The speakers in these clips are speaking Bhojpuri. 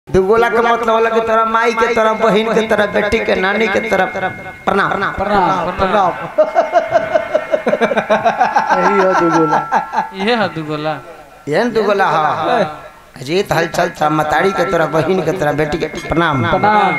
दुगोला के मतलब होला कि तोरा माई के तरह बहन के तरह बेटी के नानी के तरह प्रणाम प्रणाम प्रणाम यही हो दुगुला ये है दुगोला एहन दुगोला हा अजीत हलचल था मतारी के तरह बहन के तरह बेटी के प्रणाम प्रणाम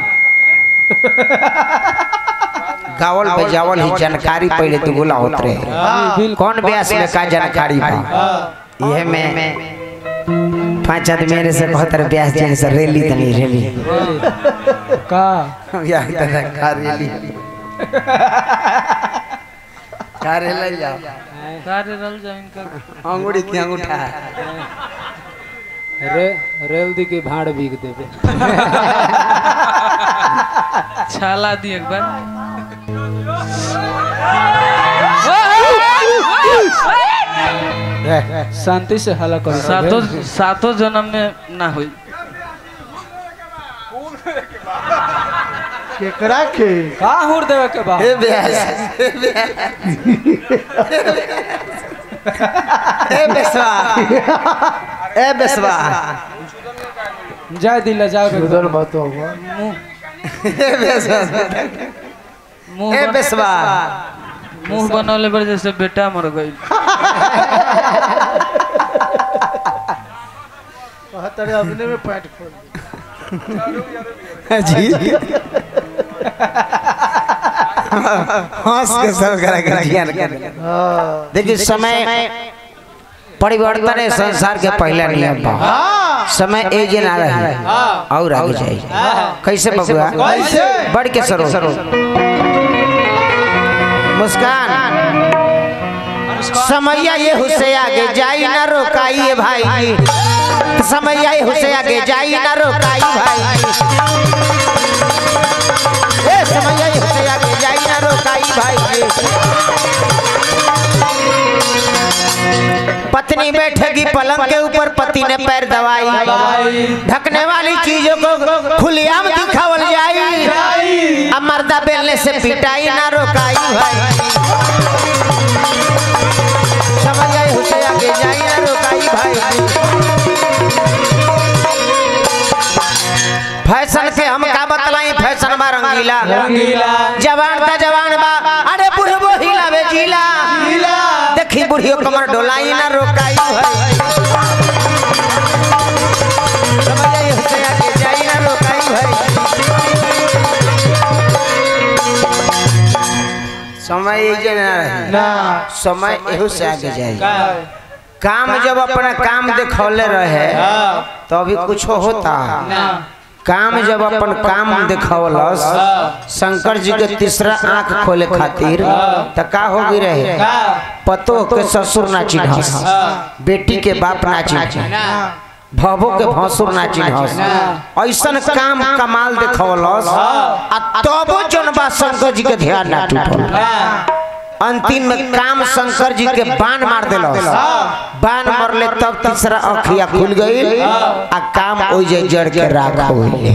गावल बजावल ही जानकारी पहले दुगोला होत रहे बिल्कुल कौन ब्यास में का जानकारी बा यह में पांच आदमी मेरे से कहत रहे ब्यास जी से रैली तनी रैली का यार दादा का रैली का रैली जा कार्य रल जा इनका अंगूठी की अंगूठा रे रेल दी के भाड़ बीक देबे छाला दी एक बार शांति से हला कर सातों सातों जन्म में ना हुई केकरा के का हुर देवे के बा ए ब्यास ए बेसवा ए बेसवा जाय दिला जाओ उधर मत हो ए बेसवा मुंह ए बन- बेसवा मुंह बनौले पर जैसे बेटा मर गई तेरे अपने में पैंट खोल जी हंस के सब करा कर ज्ञान कर देखिए समय परिवर्तन है संसार के पहला नियम बा समय एजे ना रहे और आगे जाए कैसे बबुआ कैसे? बढ़ के सरो मुस्कान समैया ये हुसे आगे जाई ना रोकाइए भाई समैया ये हुसे आगे जाई ना रोकाई भाई ए समैया ये हुसे आगे जाई ना रोकाई भाई पत्नी बैठेगी पलंग के ऊपर पति ने पैर दवाई ढकने वाली चीजों को खुलेआम दिखावल जाई अब मर्दा बेलने से पिटाई ना रोकाई भाई समझ आए हुसे आगे जाई ना रोकाई भाई फैशन के हम का बतलाई फैशन बा रंगीला रंगीला जवान ता जवान बा अरे बुढ़बो हिलावे जिला देखी बुढ़ियो कमर डोलाई ना रोकाई भाई समझ आई हुसे आगे जाई ना रोकाई भाई समय ये ना रही ना समय एहू से आगे जाए काम जब अपना काम दिखौले रहे तो अभी कुछ होता काम जब अपन काम दिखौलस शंकर जी के तीसरा आंख खोले खातिर त का हो गई रहे पतो के ससुर ना चिन्हस बेटी के बाप ना चिन्ह भवो के भसुर ना चिन्हस ऐसन काम कमाल दिखौलस आ तबो जनबा शंकर जी के ध्यान ना टूटल अंतिम में काम शंकर जी के बाण मार दिलस बाण मरले तब तीसरा अखिया खुल गई आ काम ओइ जे जड़ के राख हो गई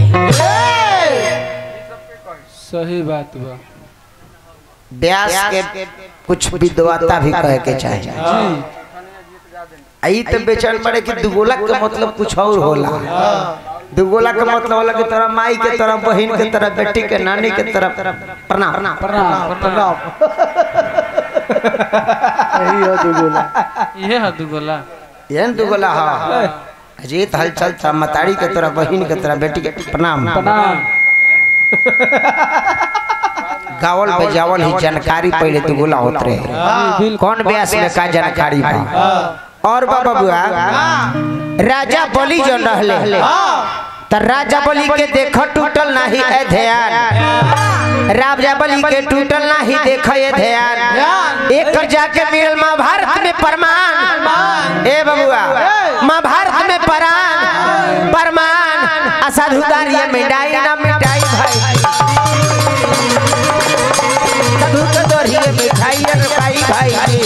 सही बात बा व्यास के कुछ विद्वता भी कहे के चाहिए आई तो बेचैन पड़े कि दुगोला के मतलब कुछ और होला दुगोला के मतलब होला कि तोरा माई के तरह बहन के तरह बेटी के नानी के तरह प्रणाम प्रणाम प्रणाम यही हो दुगुला ये है दुगोला एहन दुगोला हा अजीत हलचल था मतारी के तरह बहन के तरह बेटी के प्रणाम प्रणाम गावल बजावल ही जानकारी पहले दुगोला होत रहे बिल्कुल कौन ब्यास में का जानकारी बा और बाबा बुआ राजा बलि जो रहले त राजा बलि के देख टूटल नहीं है ध्यान राजा बलि के टूटल नहीं देख ये ध्यान एक जाके मिलल महाभारत में प्रमाण ए बबुआ महाभारत में परान प्रमाण असाधुदार ये मिटाई ना मिटाई भाई साधु के दोरिये मिठाई रखाई भाई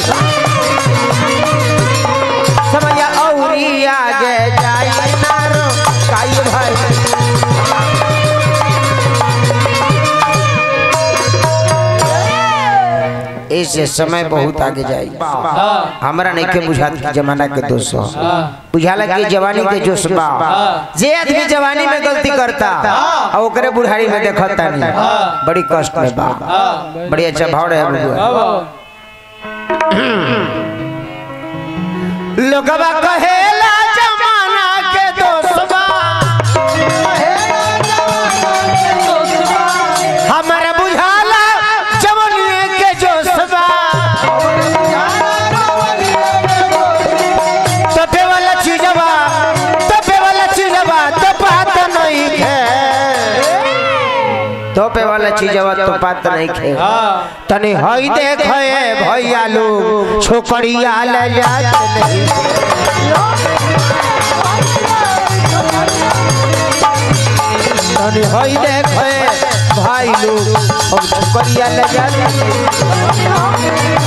समय औरी आगे जाई ना रो काई भाई ए इससे समय बहुत आगे जाई हमरा नहीं के बुझात कि जमाना के दोष हो बुझाला कि जवानी के जोश बा जे आदमी जवानी में गलती करता और ओकरे बुढ़ारी में देखता नहीं बड़ी कष्ट में बा बड़ी अच्छा भाव रहे बबुआ लोगवा कहेला जमाना के दोष बा हमारा बुझाला जवानी के जोश बा तपे वाला चीजवा तपे वाला चीजवा तो बात नहीं है तोपे वाला चीजवा तो बात नहीं खे तने हई देखे भैया लोग छोकरिया ले जात नहीं तने हई देखे भाई लोग अब छोकरिया ले जात नहीं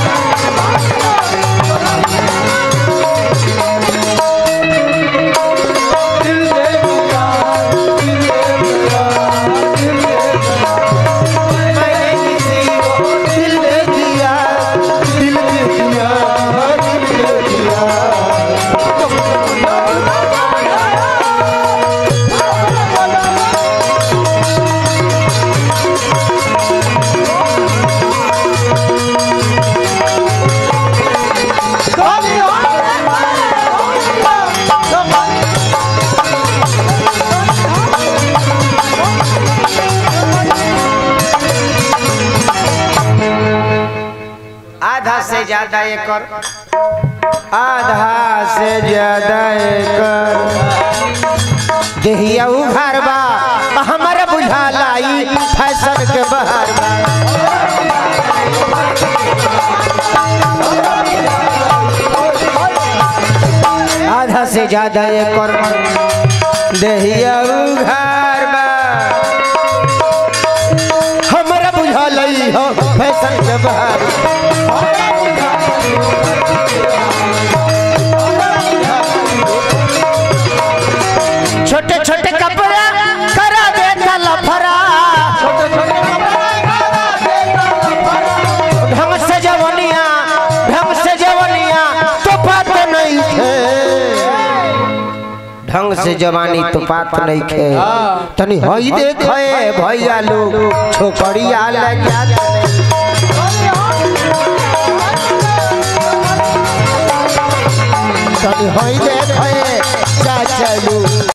मैंने किसी को दिल दे दिया दिल दे दिया दिल दे दिया आधा से ज्यादा एकड़ आधा से ज्यादा एकड़ देहिया उघार बा हमारा बुझाला ई फैशन के बहार बा आधा से ज्यादा एकड़ देहिया उघार बा हमरा बुझाला ई हो फैशन के बहार छोटे छोटे कपड़ा करा देता लफरा ढंग से जवनिया ढंग से जवनिया तो बात नहीं थे ढंग से जवानी तो बात नहीं खे तनी हई देखे भैया लोग छोकरिया ले जात तनी हई देखे चाचा लोग